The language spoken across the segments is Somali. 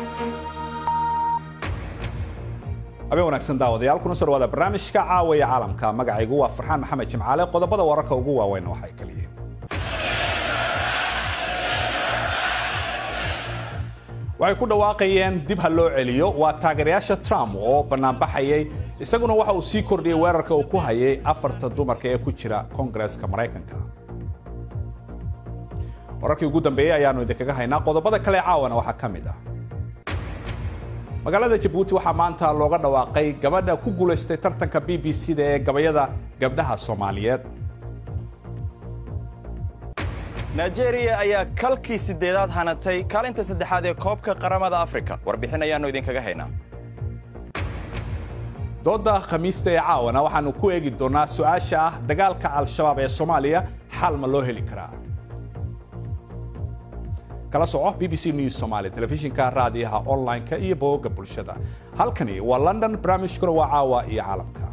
habeen wanaagsan daawadayaal kuna soo dhawaada barnaamijka caawaya caalamka magacaygu waa farxaan maxamed jimcaale qodobada wararka ugu waaweyn waxay kala yihiin waxay ku dhawaaqayeen dib ha loo celiyo waa taageerayaasha trump oo banaanbaxayay isaguna waxa uu sii kordhiyey weerarka uu ku hayay afarta dumarka ee ku jira koongareeska maraykanka wararkii ugu dambeeyey ayaanu idinkaga haynaa qodobada kale caawana waxaa ka mid ah magaalada jabuuti waxaa maanta looga dhawaaqay gabadha ku guulaystay tartanka b b c da ee gabayada gabdhaha soomaaliyeed nigeria ayaa kalkii sideedaad hanatay kaalinta saddexaad ee koobka qaramada afrika warbixin ayaannu idinkaga haynaa dooda khamiista ee caawana waxaanu ku eegi doonaa su-aasha ah dagaalka al-shabaab ee soomaaliya xal ma loo heli karaa kala soco b b c news somaali telefishinka raadiyaha online-ka iyo bogogga bulshada halkani waa london barnaamijkuna waa caawa iyo caalamka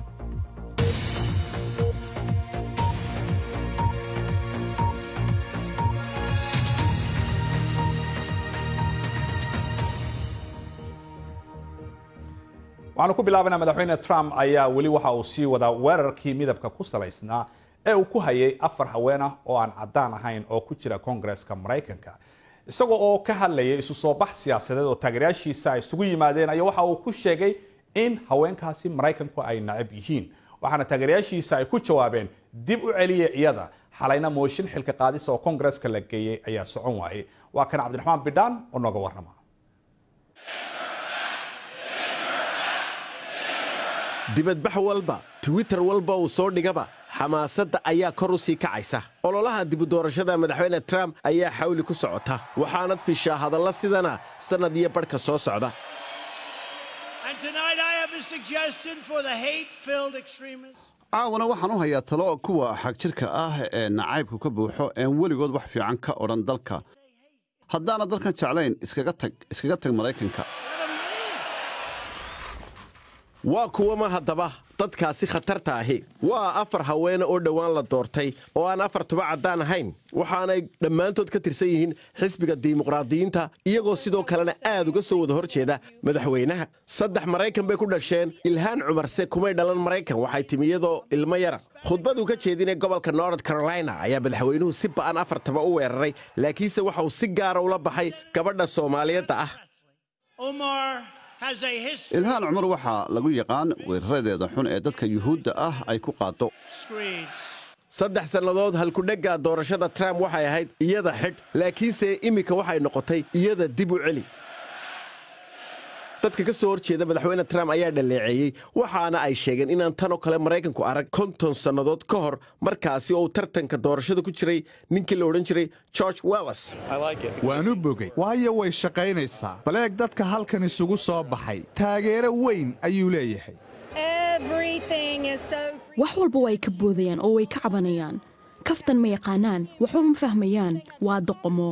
waxaanu ku bilaabanaa madaxweyne trump ayaa weli waxa uu sii wadaa weerarkii midabka ku salaysnaa ee uu ku hayay afar haween ah oo aan caddaan ahayn oo ku jira koongareeska maraykanka isagoo oo ka hadlayay isu soo bax siyaasadeed oo taageerayaashiisa ay isugu yimaadeen ayaa waxa uu ku sheegay in haweenkaasi maraykanku ay nacab yihiin waxaana taageerayaashiisa ay ku jawaabeen dib u celiya iyada xalayna mooshin xilka qaadisa oo koongareeska la geeyey ayaa socon waayey waa kan cabdiraxmaan bidhaan oo nooga warrama dibadbax walba twitter walba uu soo dhigaba xamaasadda ayaa kor u sii kacaysa ololaha dibudoorashada madaxweyne trump ayaa xawli ku socota waxaanad fishaa hadalla sidana sannad iyo badhka soo socda caawana waxaan u hayaa talo kuwa xagjirka ah ee nacaybku ka buuxo een weligood wax fiican ka odhan dalka haddaana dalkan jeclayn iskaga tag iskaga tag maraykanka waa kuwama haddaba dadkaasi khatarta ahi waa afar haweene oo dhowaan la doortay oo aan afar tuba caddaan ahayn waxaanay dhammaantood ka tirsan yihiin xisbiga dimuqraadiyiinta iyagoo sidoo kalena aad uga soo wada hor jeeda madaxweynaha saddex maraykan bay ku dhasheen ilhaan cumarse kumay dhalan maraykan waxay timi iyadoo ilmo yara khudbaduu ka jeedinay gobolka nord carolina ayaa madaxweynuhu si ba'an afartaba u weeraray laakiinse waxa uu si gaara ula baxay gabadha soomaaliyeedda ah ilhaan cumar waxaa lagu yaqaan weeraradeeda xun ee dadka yuhuudda ah ay ku qaaddo saddex sannadood halkudhegga doorashada trump waxay ahayd iyada xidh laakiinse iminka waxay noqotay iyada dib u celi dadka ka soo hor jeeda madaxweyne trump ayaa dhaleeceeyey waxaana ay sheegeen inaan tanoo kale maraykanku arag konton sannadood ka hor markaasi oo uu tartanka doorashada ku jiray ninkii la odhan jiray george wells waanu bogay waayo way shaqaynaysaa baleeg dadka halkan isugu soo baxay taageero weyn ayuu leeyahay wax walba way ka boodayaan oo way ka cabanayaan kaftan ma yaqaanaan waxba ma fahmayaan waa doqomo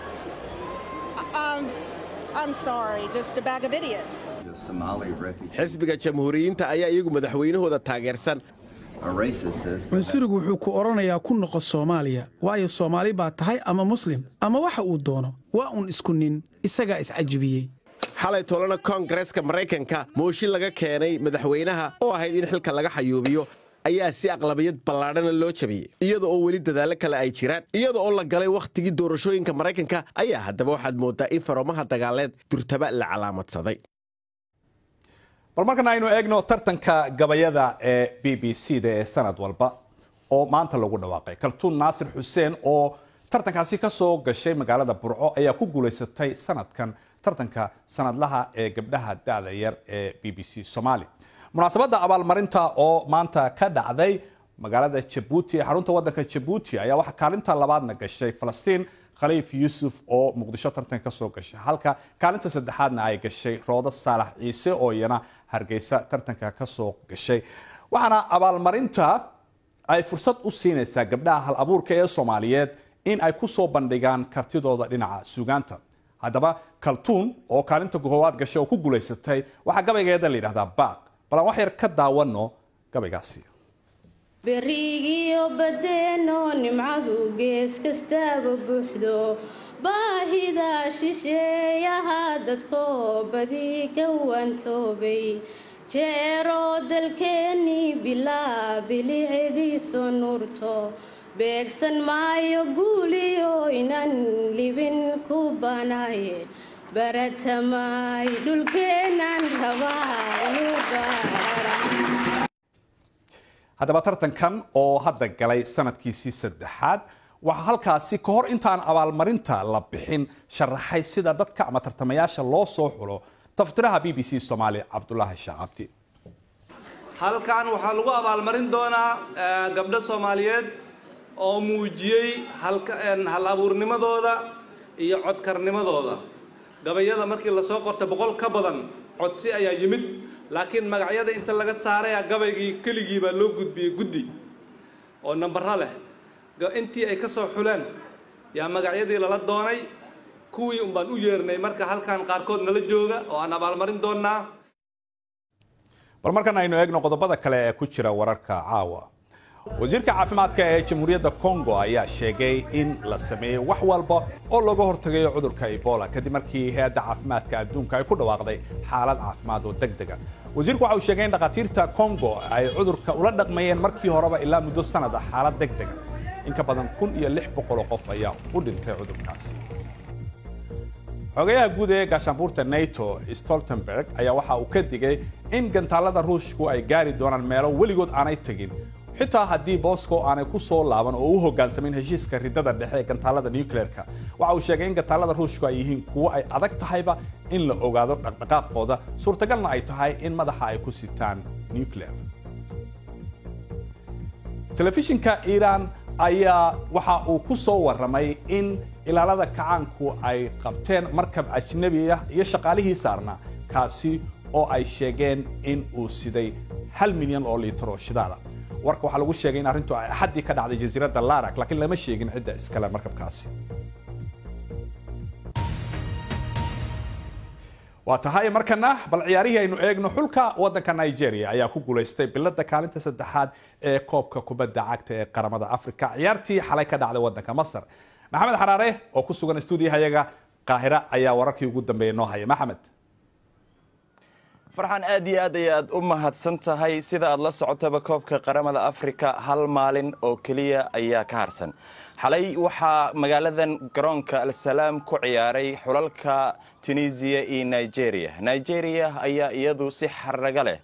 xisbiga jamhuuriyiinta ayaa iyagu madaxweynahooda taageersan cunsurigu wuxuu ku odhanayaa ku noqo soomaaliya waayo soomaali baa tahay ama muslim ama waxa uu doono waa uun isku nin isagaa iscajibiyey xalay tolana koongareeska maraykanka mooshin laga keenay madaxweynaha oo ahayd in xilka laga xayuubiyo ayaa si aqlabiyad ballaadhana loo jabiyey iyada oo weli dadaallo kale ay jiraan iyada oo la galay wakhtigii doorashooyinka maraykanka ayaa haddaba waxaad mooddaa in faromaha dagaaleed durtaba la calaamadsaday bal markana aynu eegno tartanka gabayada ee b b c da ee sanad walba oo maanta lagu dhawaaqay kaltuun naasir xuseen oo tartankaasi ka soo gashay magaalada burco ayaa ku guulaysatay sanadkan tartanka sanadlaha ee gabdhaha da-da yar ee b b c somaali munaasabadda abaalmarinta oo maanta ka dhacday magaalada jabuuti ee xarunta wadanka jabuuti ayaa waxaa kaalinta labaadna gashay falastiin khaliif yuusuf oo muqdisho tartan ka soo gashay halka kaalinta saddexaadna ay gashay roodo saalax ciise oo iyana hargeysa tartanka ka soo gashay waxaana abaalmarinta ay fursad u siinaysaa gabdhaha hal abuurka ee soomaaliyeed in ay ku soo bandhigaan kartidooda dhinaca suugaanta haddaba kaltuun oo kaalinta koowaad gashay oo ku guulaysatay waxaa gabaygeeda la yidhahdaa baaq bal aan wax yar ka daawano gabaygaasi berigiyo badeeno nimcadu gees kastaaba buuxdo baahida shisheeyaha dadkoo badi ka wantoobay jeeroo dalkeennii bilaa bilicdiisu nurto beegsan maayo guuliyo inan libin ku banaaye baratamay dhulkeennan rabaa inuu gaara haddaba tartankan oo hadda galay sanadkiisii saddexaad waxaa halkaasi ka hor intaan abaalmarinta la bixin sharaxay sida dadka ama tartamayaasha loo soo xulo taftiraha b b c soomaali cabdulaahi shaacabdi halkan waxaa lagu abaalmarin doonaa gabdho soomaaliyeed oo muujiyey hal abuurnimadooda iyo codkarnimadooda gabayada markii lasoo qortay boqol ka badan codsi ayaa yimid laakiin magacyada inta laga saaraya gabaygii keligii baa loo gudbiyey guddi oo nambaro leh intii ay ka soo xuleen yaa magacyadii lala doonay kuwii un baan u yeernay marka halkan qaarkood nala jooga oo aan abaalmarin doonnaa bal markan aynu eegno qodobada kale ee ku jira wararka caawa wasiirka caafimaadka ee jamhuuriyadda congo ayaa sheegay in la sameeyey wax walba oo looga hortagayo cudurka ebola kadib markii hay-adda caafimaadka adduunka ay ku dhawaaqday xaalad caafimaad oo deg dega wasiirku waxa uu sheegay in dhakhaatiirta congo ay cudurka ula dhaqmayeen markii horeba ilaa muddo sanad ah xaalad deg dega in ka badan kun iyo lix boqoloo qof ayaa u dhintay cudurkaasi xogayaha guud ee gaashaanbuurta nato stoltenberg ayaa waxa uu ka digay in gantaalada ruushku ay gaari doonaan meelo weligood aanay tegin xitaa haddii bosco aanay ku soo laaban oo u hogaansamayn heshiiska ridada dhexe ee gantaalada nucleerka waxa uu sheegay in gantaalada ruushku ay yihiin kuwo ay adag tahayba in la ogaado dhaqdhaqaaqooda suurtagalna ay tahay in madaxa ay ku sitaan nucleer telefishinka iiraan ayaa waxa uu ku soo warramay in ilaalada kacaanku ay qabteen markab ajnabi ah iyo shaqaalihii saarnaa kaasi oo ay sheegeen in uu siday hal milyan oo liitar oo shidaala warka waxaa lagu sheegay in arrintu ay axaddii ka dhacday jasiiradda larak laakiin lama sheegin cidda iskale markabkaasi waa tahay markana bal ciyaarihii aynu eegno xulka waddanka nigeria ayaa ku guulaystay bilada kaalinta saddexaad ee koobka kubadda cagta ee qaramada africa ciyaartii xalay ka dhacday waddanka masar maxamed xaraare oo ku sugan stuudiyahayaga qaahira ayaa wararkii ugu dambeeya noo haya maxamed farxan aad iyo aad ay aad u mahadsan tahay sida aad la socotaba koobka qaramada afrika hal maalin oo keliya ayaa ka harsan xalay waxaa magaaladan garoonka alsalaam ku ciyaaray xulalka tunisiya iyo nigeria nigeria ayaa iyadu si xaraga leh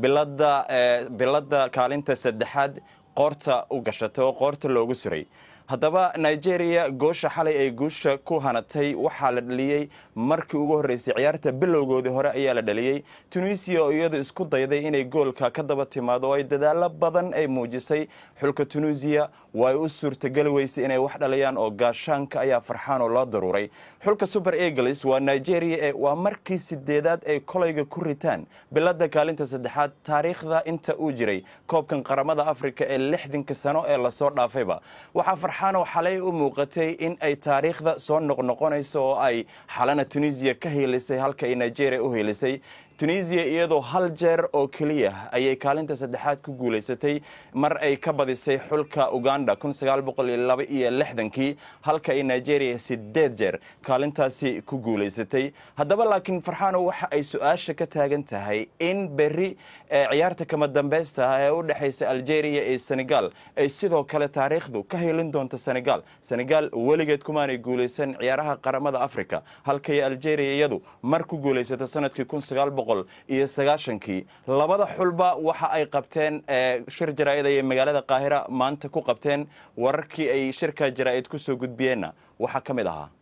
bilada kaalinta saddexaad qoorta u gashatay oo qoorta loogu suray haddaba nigeria goosha xalay ay guusha ku hanatay waxaa la dhaliyey markii ugu horreysay ciyaarta bilowgoodii hore ayaa la dhaliyey tunisiya oo iyadu isku dayday inay goolka ka daba timaado oo ay dadaalo badan ay muujisay xulka tunisiya way u suurtageli weysay inay wax dhaliyaan oo gaashaanka ayaa farxaan oo loo daruuray xulka super eagles waa nigeria ee waa markii sideedaad ay kolayga ku ritaan bilada kaalinta saddexaad taariikhda inta uu jiray koobkan qaramada afrika ee lixdanka sano ee lasoo dhaafayba waxaa farxaanoo xalay u muuqatay in ay taariikhda soo noqnoqonayso oo ay xalana tunisiya ka hiilisay halka ay nigeria u hiilisay tunisiya iyadoo hal jeer oo keliya ayay kaalinta saddexaad ku guulaysatay mar ay ka badisay xulka uganda iyo lixdankii halka ay nigeria sideed jeer kaalintaasi ku guulaysatay haddaba laakiin farxaano waxa ay su-aasha ka taagan tahay in berri ciyaarta kama dambeysta ah ee u dhexaysa algeria iyo senegal ay sidoo kale taariikhdu ka helin doonto senegal senegal weligeed kumaanay guulaysan ciyaaraha qaramada africa halkay algeria iyadu mar ku guulaysato sanadkii iyo sagaashankii labada xulba waxa ay qabteen shir jaraa'id ayay magaalada qaahira maanta ku qabteen wararkii ay shirka jaraa'id ku soo gudbiyeenna waxaa ka mid ahaa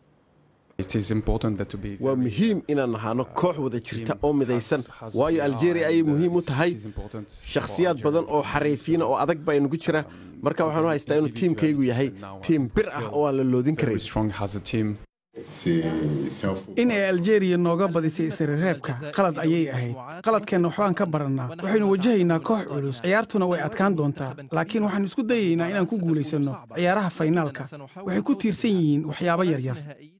waa muhiim inaan ahaano koox wada jirta oo midaysan waayo aljeria ayay muhiim u tahay shakhsiyaad badan oo xariifiina oo adag baa inugu jira marka waxaan u haystaa inuu tiimkaygu yahay tiim bir ah oo aan la loodin karin in ay aljeeriya nooga badisay isreereebka qalad ayay ahayd qaladkeenna waxbaan ka barannaa waxaynu wajahaynaa koox culus ciyaartuna way adkaan doontaa laakiin waxaan isku dayaynaa inaan ku guulaysanno ciyaaraha faynaalka waxay ku tiirsan yihiin waxyaabo yaryar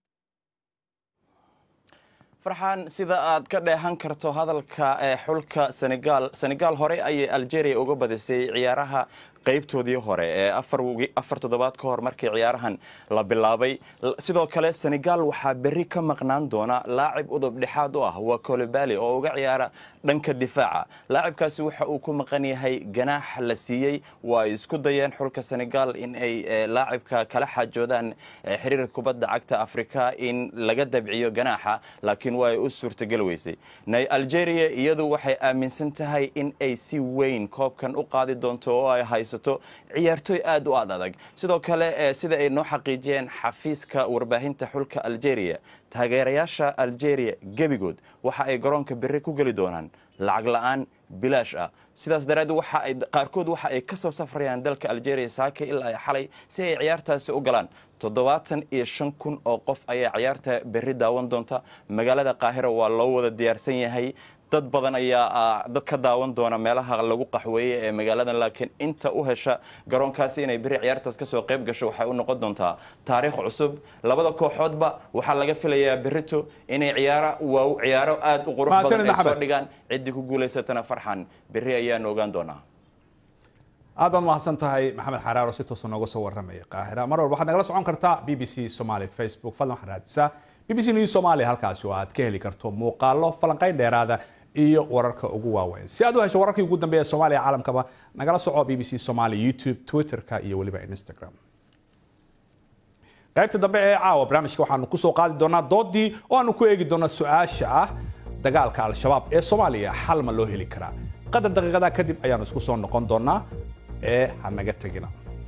farxaan sida aad ka dheehan karto hadalka ee xulka senegal senegal hore ayay algeria uga badisay ciyaaraha qaybtoodii hore ee afar toddobaad ka hor markii ciyaarahan la bilaabay sidoo kale senegal waxaa berri ka maqnaan doona laacib udub dhexaad u ah waa colobali oo uga ciyaara dhanka difaaca laacibkaasi waxa uu ku maqan yahay ganaax la siiyey waa ay isku dayeen xulka senegal in ay laacibka kala xaajoodaan xiriirka kubadda cagta afrika in laga dabciyo ganaaxa laakiin waa ay u suurtagal weysay algeria iyadu waxay aaminsan tahay in ay si weyn koobkan u qaadi doonto oo ay haysato ciyaartooy aad u aad adag sidoo kale sida ay noo xaqiijiyeen xafiiska warbaahinta xulka algeria taageerayaasha algeria gebigood waxa ay garoonka berri ku geli doonaan lacag la'aan bilaash ah sidaas daraaddeed waxa ay qaarkood waxa ay ka soo safrayaan dalka algeria saaka ilaa ay xalay si ay ciyaartaasi u galaan toddobaatan iyo shan kun oo qof ayaa ciyaarta berri daawan doonta magaalada qaahira waa loo wada diyaarsan yahay dad badan ayaa dad ka daawan doona meelaha lagu qaxweeye ee magaaladan laakiin inta u hesha garoonkaasi inay beri ciyaartaas kasoo qayb gasho waxay u noqon doontaa taariikh cusub labada kooxoodba waxaa laga filayaa berito inay ciyaaro waa ciyaaro aad u qurux badan ay soo dhigaan ciddii ku guulaysatana farxan berri ayaanu ogaan doonaa aad baad mahadsan tahay maxamed xaraaro si toosa nooga soo warramaya qaahira mar walba waxaad nagala socon kartaa b b c somaly facebook fadlan waxaad raadisaa b b c news somalia halkaasi oo aad ka heli karto muuqaalo falanqayn dheeraada iyo wararka ugu waaweyn si aad u hesho wararkii ugu dambeeya soomaaliya caalamkaba nagala soco b b c somaly youtube twitterka iyo weliba instagram qaybta dambe ee caawa barnaamijka waxaanu kusoo qaadi doonaa doodii oo aanu ku eegi doona su-aasha ah dagaalka al-shabaab ee soomaaliya xal ma loo heli karaa qadar daqiiqadaa kadib ayaanu isku soo noqon doonaa ee hanaga tegina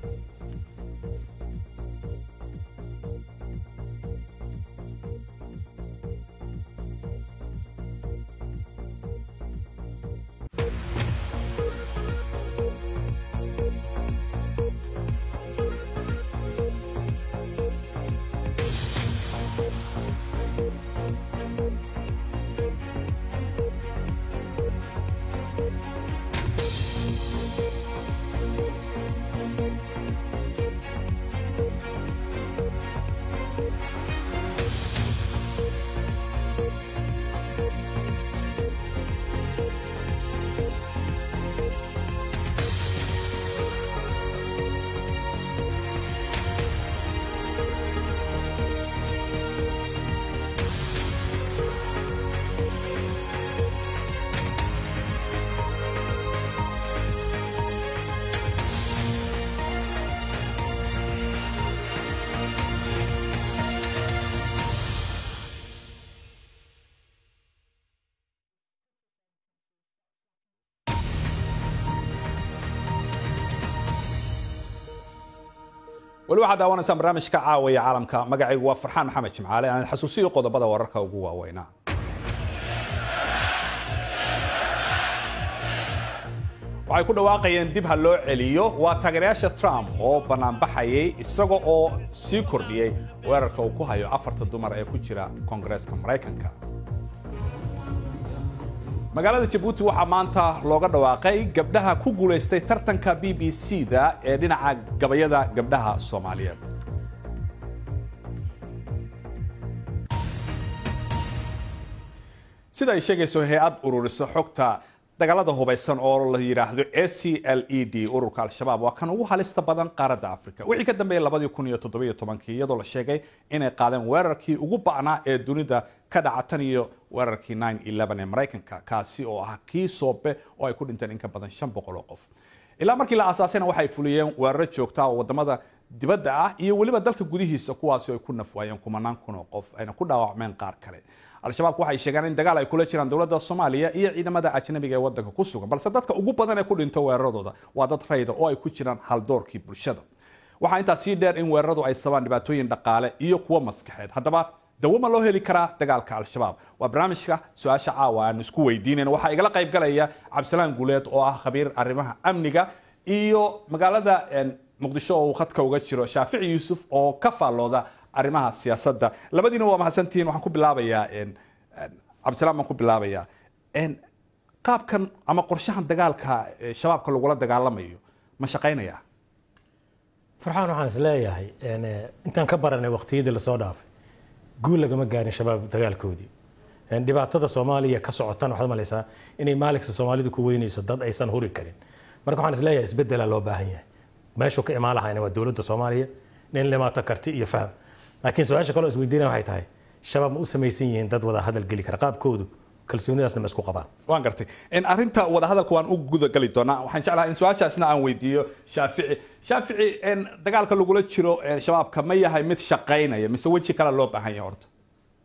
weli waxaad daawanaysaan barnaamijka caawaya caalamka magacaygu waa farxaan maxamed jimcaale aan xasuusiyo qodobada wararka ugu waaweynaa waxay ku dhawaaqayeen dib ha loo celiyo waa taageerayaasha trump oo banaanbaxayay isaga oo sii kordhiyey weerarka uu ku hayo afarta dumar ee ku jira koongareeska maraykanka magaalada jabuuti waxaa maanta looga dhawaaqay gabdhaha ku guulaystay tartanka b b c da ee dhinaca gabayada gabdhaha soomaaliyeed sida ay sheegayso hay-ad ururisa xogta dagaalada hubaysan oo la yidhaahdo a c l e d ururka al-shabaab waa kan ugu halista badan qaaradda africa wixii ka dambeeyay labadii kun iyo toddobiyo tobankii iyadoo la sheegay inay qaadeen weerarkii ugu ba'naa ee dunida ka dhaca tan iyo weerarkii nine eleven ee maraykanka kaasi oo ah kii soobe oo ay ku dhinteen in ka badan shan boqol oo qof ilaa markii la aasaasayna waxay fuliyeen weeraro joogta oo wadamada dibadda ah iyo weliba dalka gudihiisa kuwaasi ay ku nafwaayeen kumanaan kun oo qof ayna ku dhaawacmeen qaar kale al-shabaabku waxay sheegeen in dagaal ay kula jiraan dowladda soomaaliya iyo ciidamada ajnabiga ee wadanka ku sugan balse dadka ugu badan ee ku dhinto weeraradooda waa dad rayda oo ay ku jiraan haldoorkii bulshada waxaa intaas sii dheer in weeraradu ay sabaan dhibaatooyin dhaqaale iyo kuwo maskaxeed haddaba dawo ma loo heli karaa dagaalka al-shabaab waa barnaamijka su-aasha caawa aanu isku weydiinayn waxaa igala qayb galaya cabdisalaan guuleed oo ah khabiir arrimaha amniga iyo magaalada muqdisho oo uu khadka uga jiro shaafici yuusuf oo ka faallooda arrimaha siyaasadda labadiina waa mahadsantihiin waxaan ku bilaabayaa cabdisalaan baan ku bilaabayaa qaabkan ama qorshahan dagaalka shabaabka lagula dagaalamayo ma shaqaynaya farxaan waxaan is leeyahay intaan ka baranay waqtiyadii lasoo dhaafay guul lagama gaarin shabaab dagaalkoodii dhibaatada soomaaliya ka sotana waxaad malaysaa inay maaligsa soomaalidu ku weynayso dad aysan huri karin marka waxaan isleeyahay isbedelaa loo baahan yahay meeshuu ka imaan lahayna waa dowladda soomaaliya nin limaato karti iyo faham laakiin su-aasha kaloo isweydiinaya waxay tahay shabaab ma u samaysan yihiin dad wada hadal geli kara qaabkoodu kalsoonidaasna ma isku qabaan waan gartay in arrinta wadahadalka waan u gudagali doonaa waxaan jeclahay in su-aashaasna aan weydiiyo shaafici shaafici in dagaalka lagula jiro shabaabka ma yahay mid shaqaynaya mise weji kale loo baahan yahay horta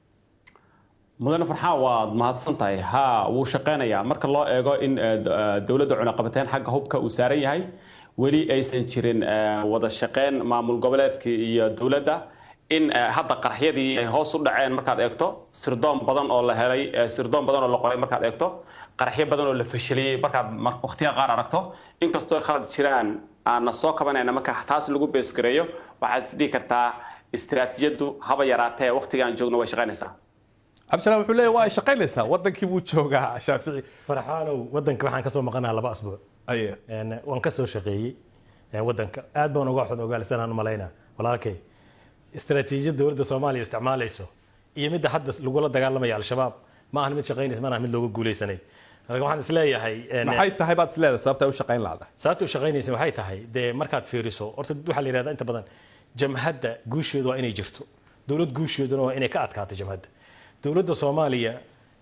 mudane farxaan waad mahadsan tahay ha wuu shaqaynayaa marka loo eego in dowladda cunaqabateyn xagga hubka uu saaran yahay weli aysan jirin wada shaqeyn maamul goboleedka iyo dowladda in hadda qaraxyadii ay hoos u dhaceen markaad eegto sirdoon badan oo la helay sirdoon badan oo la qoray markaad eegto qaraxyo badan oo la fashiliyey markaad waqtiya qaar aragto inkastoo khalad jiraan aanna soo kabanayna marka taas lagu beesgareeyo waxaad isdhihi kartaa istiraatiijiyaddu haba yaraatee waqtigaan joogno way shaqaynaysaa cabdisalaam wuxuu leeyahy waa ay shaqaynaysaa wadankii buu joogaa shaafici farxaanow wadanka waxaan kasoo maqanaa laba asbuuc aye waan kasoo shaqeeyey wadanka aad baan uga xod ogaalsanaan malaynaa walaalkay istaraatiijiyad dowladda soomaaliya isticmaalayso iyo midda hadda lagula dagaalamaya al-shabaab ma ahan mid shaqaynaysa ma ahan mid looga guuleysanay marka waxaan isleeyahay maxay tahay baad isleedahay sababta ay u shaqayn laadahay sababta u shaqaynaysa waxay tahay dee markaad fiiriso horta waxaa la yidhahdaa inta badan jamhadda guusheedu waa inay jirto dowlad guusheeduna waa inay ka adkaato jamhadda dowladda soomaaliya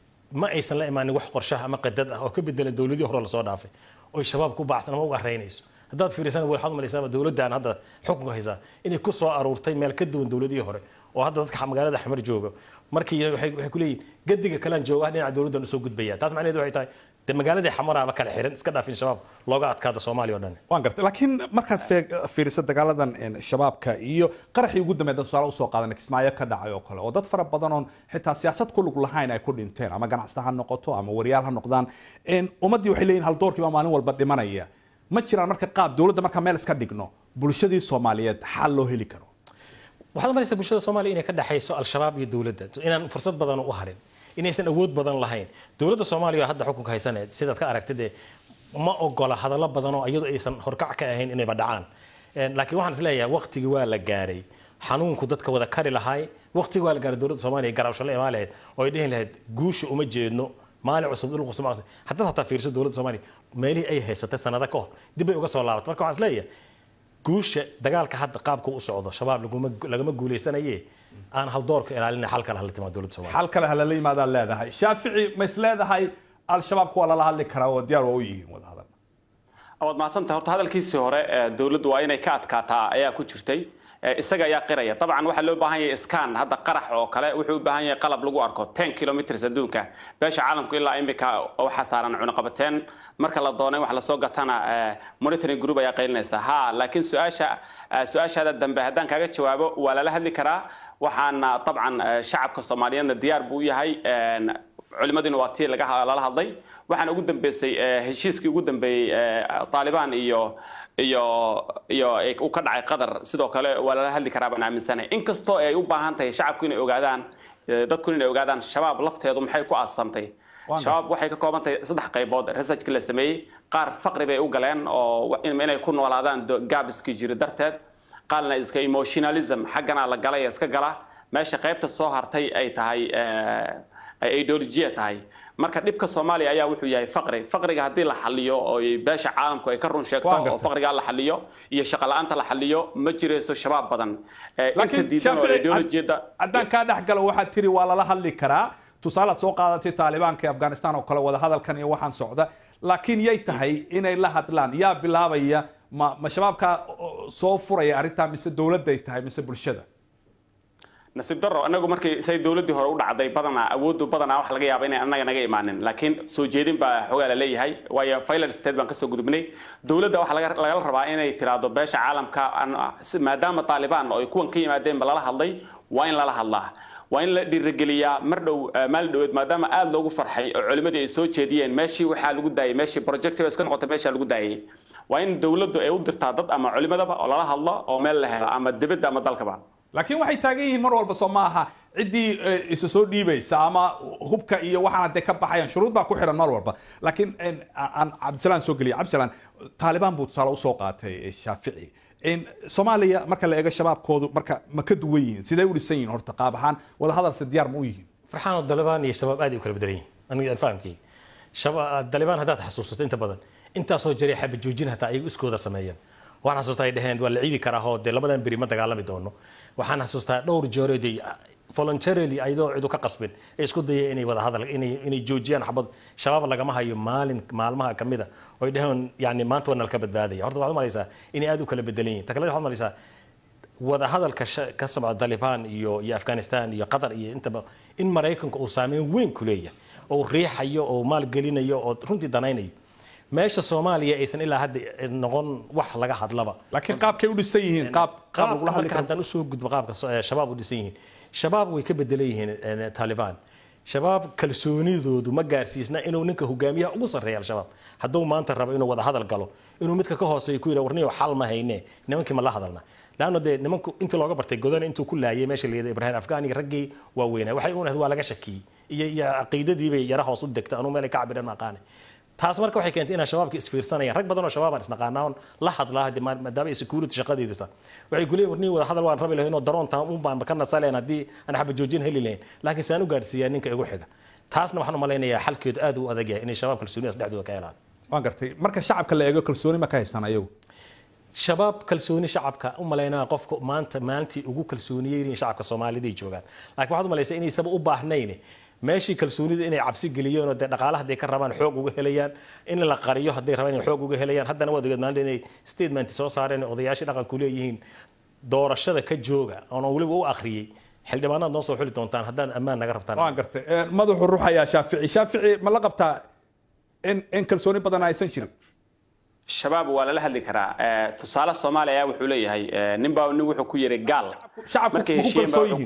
ma aysan la imaanin wax qorshaha ama qadad ah oo ka bedelan dowladii hore lasoo dhaafay oy shabaab ku baacsan ama uga araynayso haddaad fiirisana waxaad umalaysaaba dowladdan hadda xukunka haysaa inay ku soo aruurtay meel ka duwan dowladihii hore oo hadda dadka magaalada xamar jooga markii waxay ku leeyihin gadiga kalean jooga dhinaca dowladdan usoo gudbaya taas macnaheedu waxay tahay de magaaladii xamaraaba kala xiran iska dhaafin shabaab looga adkaado soomaaliya o dhan waan gartay laakiin markaad fiiriso dagaaladan shabaabka iyo qaraxii ugu dambeyd tusaale usoo qaadan kismaayo ka dhacay oo kale oo dad fara badan oon xitaa siyaasad ku lug lahayn ay ku dhinteen ama ganacsata ha noqoto ama wariyaal ha noqdaan ummaddii waxay leeyihin haldoorkiiba maalin walba dhimanaya ma jiraan marka qaab dowladda markaa meel iska dhigno bulshadii soomaaliyeed xal loo heli karo waxaad malaysaa bulshada soomaaliya inay ka dhexayso al-shabaab iyo dowladda inaan fursad badan u harin inaysan awood badan lahayn dowladda soomaaliya hadda xukunka haysaneed sidaad ka aragtid ma ogola hadallo badan oo iyadu aysan horkac ka ahayn inayba dhacaan laakiin waxaan isleeyahay waqtigii waa la gaaray xanuunku dadka wada kari lahaay waqtigii waa la gaaray dowladda soomaaliya garaawsho la imaan lahayd oo ay dhihi lahayd guusha uma jeedno maalin cusub dhul cusub haddaad hataa fiirso dowladda soomaaliya meelihii ay haysatay sanado ka hor dib bay uga soo laabatay marka waxaan isleeyahay guusha dagaalka hadda qaabka u socdo shabaab lagama guuleysanaye aan haldoorka ilaalina xal kale hala timaado dowladda soomaaliya xal kale halala yimaadaad leedahay shaafici ma is leedahay al-shabaabka waa lala hadli karaa oo diyaar waa u yihiin wadahadal waad mahadsantahay horta hadalkiisii hore dowladdu waa inay ka adkaataa ayaa ku jirtay isaga ayaa qiraya dabcan waxaa loo baahan yahay scan hadda qarax oo kale wuxuu u baahan yahay qalab lagu arko ten kilometers adduunka beesha caalamku ilaa imika waxaa saaran cunaqabateen marka la doonay wax lasoo gatana monitoring group ayaa qaylinaysa ha laakiin su-aasha su-aashaada dambe haddaan kaaga jawaabo waa lala hadli karaa waxaana dabcan shacabka soomaaliyeedna diyaar buu yahay culimadiina waa tii lala hadlay waxaana ugu dambeysay heshiiskii ugu dambeeyey taalibaan iyo iyo iyo uu ka dhacay qatar sidoo kale waa lala hadli karaa baan aaminsanahay inkastoo ay u baahan tahay shacabku inay ogaadaan dadku inay ogaadaan shabaab lafteedu maxay ku aasantay shabaab waxay ka kooban tahay saddex qaybood researchka la sameeyey qaar faqri bay u galeen oo inay ku noolaadaan gaabiskii jiri darteed qaarna iska emotionalism xaggana la galay iska gala meesha qaybta soo hartay ay tahay ideolojiya tahay marka dhibka soomaaliya ayaa wuxuu yahay faqri faqriga haddii la xaliyo oo beesha caalamku ay ka run sheegto oo faqriga la xaliyo iyo shaqo la-aanta la xaliyo ma jirayso shabaab badan inta diidan oo ideolojiyada haddaan kaa dhex galo waxaad tiri waa lala hadli karaa tusaalead soo qaadatay taalibaanka ee afghanistan oo kale wada hadalkan iyo waxaan socda laakiin yay tahay inay la hadlaan yaa bilaabaya ma ma shabaabkaa soo furaya arrintaa mise dowladday tahay mise bulshada nasiib daro anagu markii say dowladdii hore u dhacday badanaa awooddu badanaa wax laga yaaba inay annaga naga imaanin laakiin soo jeedin baa xoogaa la leeyahay waayo filan state baan kasoo gudubnay dowladda waxaa lagala rabaa inay tiraahdo beesha caalamka maadaama taalibaan oo ay kuwan ka yimaadeen ba lala hadlay waa in lala hadlaa waa in la dhiirigeliyaa mar dhow maalin dhoweed maadaama aada loogu farxay oo culimadii ay soo jeediyeen meeshii waxaa lagu daayay meeshii projective iska noqotay meeshaa lagu daayay waa in dowladdu ay u dirtaa dad ama culimadaba oo lala hadlo oo meel la helo ama dibadda ama dalkaba laakiin waxay taagan yihiin mar walba soo ma aha ciddii isa soo dhiibaysa ama hubka iyo waxaan hadee ka baxayaan shuruud baa ku xiran mar walba laakiin aan cabdisalaan soo geliya cabdisalaan taalibaan buu tusaale usoo qaatay shaafici soomaaliya marka la eego shabaabkoodu marka ma ka duwan yihiin sidee u dhisan yihiin horta qaab ahaan wada hadalse diyaar ma u yihiin farxaan oo dalibaan iyo shabaab aad ay u kala bedelan yihiin aniga aan fahamkayga dalibaan haddaad xasuusato inta badan intaasoo jiray xaba joojin hataa ayagu iskooda sameeyeen waxaan xasuustaa ay dhaheen waa la ciidi karaa oo dee labadan beri ma dagaalami doono waxaan xasuustaa dhowr jeeroodii voluntarily ayadoo cidu ka qasbin ay isku dayeen inay wada hadal inay inay joojiyaan xabad shabaab lagama hayo maalin maalmaha ka mid a oo ay dhaheen yani maanta waa nalka badbaadaya horta waxaad u malaysaa inay aad u kala bedelan yihin ta kale waxaad malaysaa wada hadalka ka socda Taliban iyo iyo Afghanistan iyo Qatar iyo intaba in Mareykanku uu saameyn weyn ku leeyahay oo riixayo oo maalgelinayo oo runtii danaynayo meesha Soomaaliya aysan ilaa hadda noqon wax laga hadlaba laakiin qaabkay u dhisan yihiin qaab qaab lagu hadli marka haddaan usoo gudbo qaabka shabaab u dhisan yihiin shabaab way ka bedelan yihiin Taliban shabaab kalsoonidoodu ma gaarsiisna inuu ninka hogaamiyaha ugu sarreeya al-shabaab hadduu maanta rabo inuu wada hadal galo inuu midka ka hooseeyo ku yidha warniyo xal ma hayne nimankii ma la hadalna laanna dee nimanku intii looga bartay godana intuu ku laayay meesha layidha ibrahim afgaaniga raggii waa weynaa waxay uun ahayd waa laga shakiyey iyo iyo caqiidadiibay yara hoos u degta anuu meelay ka cabireen ma aqaane taas marka waxay keentay inaan shabaabka isfiirsanayaan rag badan oo shabaabaan isnaqaanaa on la hadlaa hadii maadaama ay security shaqadeedu tahay waxay ku leeyihin warniyo wada hadal waan rabi lahayn oo daroonta un baan ka nasaleen haddii aan xaba joojin heli lahayn laakiin saan u gaarsiiyaa ninka igu xiga taasna waxaan u malaynayaa xalkeedu aad u adag yahay inay shabaab kalsoonidaas dhexdooda ka helaan waan gartay marka shacabka la eego kalsooni ma ka haystaan ayagu shabaab kalsooni shacabka u malaynaa qofka maanta maalintii ugu kalsooniyey in shacabka Soomaaliyeed ay joogaan laakiin waxaad u malaysaa inay sabab u baahnayn meeshii kalsoonida inay cabsi geliyeen oo dee dhaqaalaha hadday ka rabaan xoog uga helayaan in la qariyo hadday rabaan inay xoog uga helayaan haddana waad ogeed maalinta inay statement soo saareen odayaashii dhaqanku leeyihiin doorashada ka jooga oon weliba u akhriyey xildhibaanaad noo soo xuli doontaan haddaan ammaan naga rabtaan waan gartay madaxu ruuxayaa shaafici shaafici ma la qabtaa in in kalsooni badan aysan jirin shabaab waa lala hadli karaa tusaale soomaaliya wuxuu leeyahay nin baa nin wuxuu ku yiri gaal markay heshiiyeen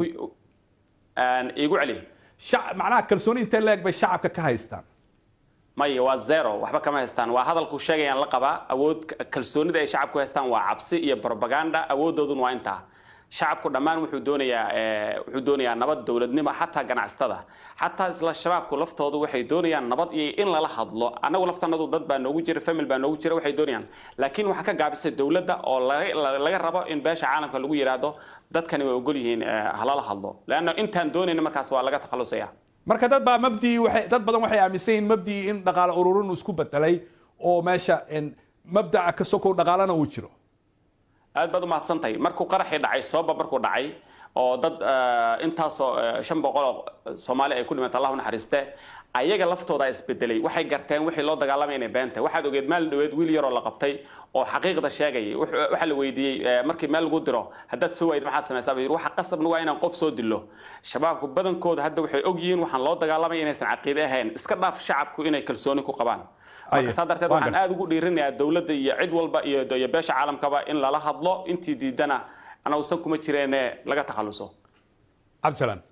igu celi macnaha kalsooni intee leeg bay shacabka ka haystaan maya waa zero waxba kama haystaan waa hadalku sheegayaan la qabaa awood kalsoonida ay shacabku haystaan waa cabsi iyo propaganda awoodoodun waa intaa shacabku dhammaan wuxuu doonayaa wuxuu doonayaa nabad dowladnimo xataa ganacsatada xataa isla shabaabku laftoodu waxay doonayaan nabad iyo in lala hadlo annagu laftanadu dad baa noogu jira famil baa noogu jira waxay doonayaan laakiin waxaa ka gaabisay dowladda oo laga rabo in beesha caalamka lagu yidhaahdo dadkani way ogol yihiin halala hadlo leanna intaan doonayna markaas waa laga takhalusaya marka dad baa mabdii waxay dad badan waxay aaminsan yihiin mabdii in dhaqaale ururin uu isku bedelay oo meesha mabdaca ka sokow dhaqaalana uu jiro aad baad u mahadsantahay markuu qaraxii dhacay sooba markuu dhacay oo dad intaasoo shan boqol oo soomaali ay ku dhimatay allah u naxariiste ayaga laftooda isbedelay waxay garteen wixii loo dagaalamay inay beenta waxaad ogeed maalin dhaweed wiil yaroo la qabtay oo xaqiiqda sheegayay waxaa la weydiiyey markii meel lagu diro haddaad soo waayid maxaad samaysaa buu yidhi waxa qasabna waa inaan qof soo dilo shabaabku badankooda hadda waxay og yihiin waxaan loo dagaalamay inaysan caqiide ahayn iska dhaaf shacabku inay kalsooni ku qabaan marka saa darteed waxaan aada ugu dhiirinayaa dowladda iyo cid walba iyo iyo beesha caalamkaba in lala hadlo intii diidana anausan kuma jireene laga takhaluso cabdisalaan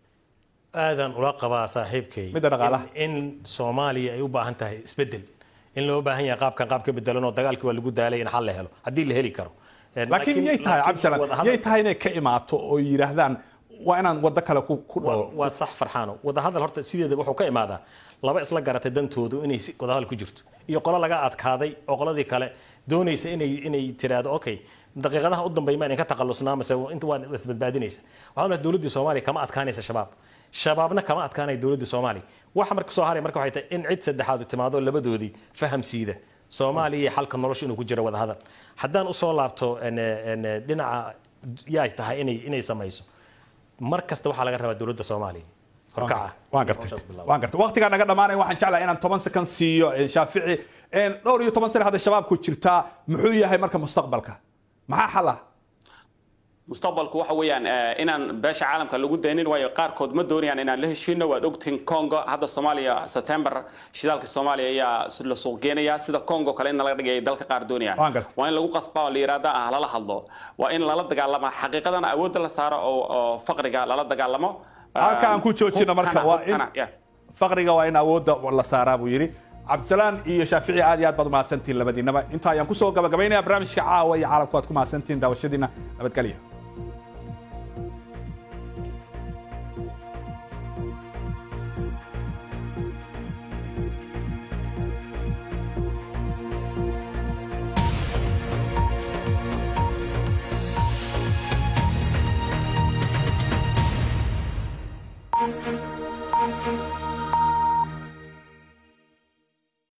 aadan ula qabaa saaxiibkay midda dhaqaalaha in soomaaliya ay u baahan tahay isbedel in loo baahan yahay qaabkan qaab ka bedelan oo dagaalkii waa lagu daalay in xal la helo haddii la heli karo laakiin yay tahay cabdisalaan yay tahay inay ka imaato oo yidhaahdaan waa inaan waddo kale ku dhawo waa sax farxaano wadahadal horta sideeda wuxuu ka imaadaa laba isla garatay dantoodu inay wadahadal ku jirto iyo qolo laga adkaaday oo qoladii kale doonaysa inay inay tiraahdo okay daqiiqadaha u dambeeya ma ka takhalusnaa mase inta waa isbadbaadinaysa waxaa marka dowladdii soomaaliya kama adkaanaysa shabaab shabaabna kama adkaanaya dowladdii soomaaliya waxa marka soo haray marka waxay tahay in cid saddexaad timaado labadoodii faham siida soomaaliya iyo xalka nolosha inuu ku jiro wadahadal haddaan usoo laabto dhinaca yaay tahay inay inay samayso mar kasta waxaa laga rabaa dowladda soomaaliya horkaca waan gartay waan gartay waqtigaa naga dhamaanaya waxaan jeclahay inaan toban second siiyo shaafici dhowr iyo toban sane hadda shabaabku jirtaa muxuu yahay marka mustaqbalka maxaa xal ah mustaqbalku waxa weeyaan inaan beesha caalamka lagu daynin waayo qaarkood ma doonayaan inaan la heshiino waad ogtihiin congo hadda soomaaliya september shidaalka soomaaliya ayaa la suuq geenaya sida congo kale in laga dhigay dalka qaar doonayaan waa in lagu qasbaa oo la yiraahda ah lala hadlo waa in lala dagaalama xaqiiqadana awoodda la saaro oo faqriga lala dagaalamo halka aan ku joojino marka waa in faqriga waa in awoodda la saaraa buu yidhi cabdisalaan iyo shaafici aad iyo aad baad umahadsantihiin labadiinaba inta ayaan kusoo gabagabaynaya barnaamijka caawa iyo caalamku aad ku mahadsantihiin daawashadiina nabadgelya